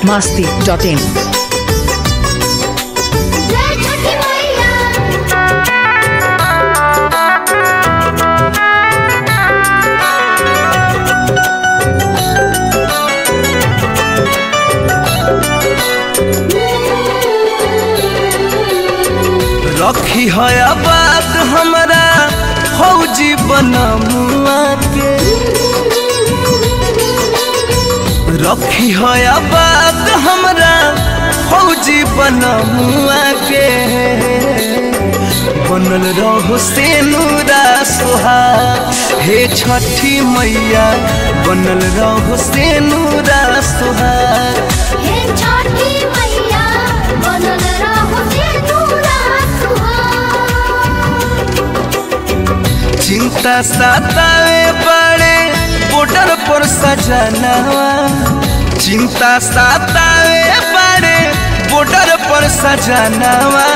masti dot in. जय छठी मैया रखी है बात हमरा फौजी बनमुआ के रखी है बात हमरा फौजी बनमुआ के बनल रहो से नूरा सोहा हे छठी मैया बनल रहो से नूरा सोहा हे छठी मैया बनल रहो से दूरा सुहाग चिंता सतावे बड़े बॉर्डर पर सजनवा चिंता सतावे बड़े बॉर्डर पर सजनवा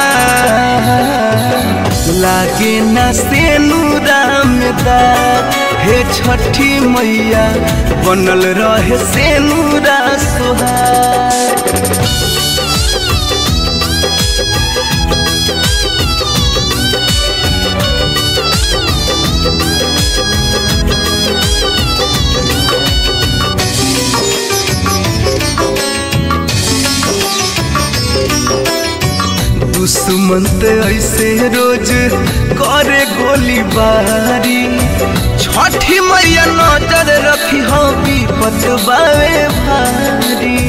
लागे न से रामदार हे छठी मैया बनल रहे से नूरा सोहार दुश्मन ते ऐसे रोज करे गोली बारी छठी मैया नजर रखी हो विपत बावे भारी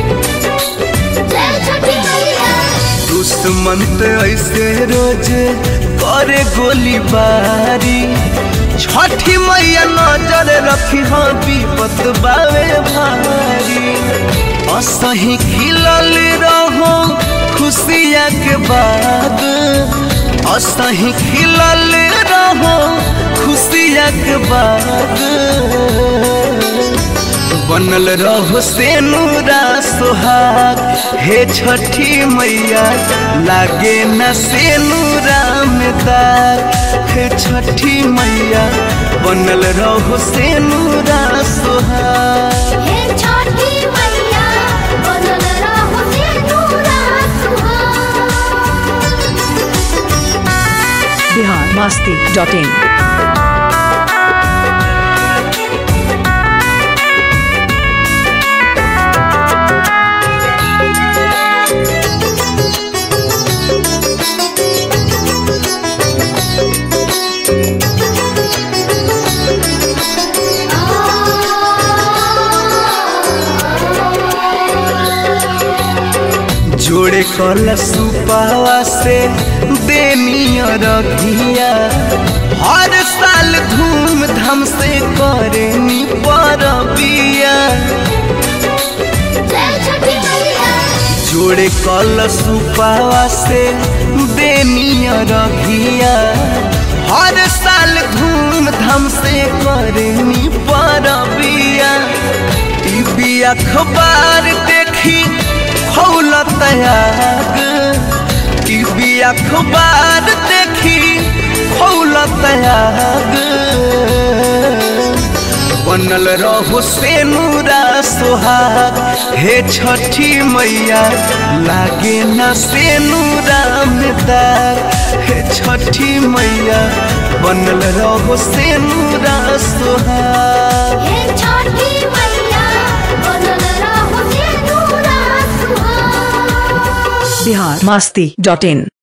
जय छठी मैया दुश्मन ते ऐसे रोज करे गोली बारी छठी मैया नजर रखी हो विपत बावे भारी असही खिलल रहो खुशिया के बाद असही खिलल रहो खुशिया के बाद बनल रहो से नूरा सोहाग हे छठी मैया लागे न से नूरा में दाग हे छठी मैया बनल रहो से नूरा सोहाग हे छठी मैया बनल रहो से दूरा सुहाग Bihar masti dot in. जोड़े कल सुपावा से देनिया रखिया हर साल धूमधाम से करेनी परबिया जय छठी मैया जोड़े कल सुपावा से देनिया रखिया हर साल धूमधाम से करेनी परबिया टीवी अखबार देखी खौलत आग टीवी अखबार देखी खौलत आग बनल रहो से नूरा सोहाग हे छठी मैया लागे न से नूरा में दाग हे छठी मैया बनल रहो से नूरा सोहाग हे छठी मैया बनल रहो से दूरा सुहाग Bihar masti dot in.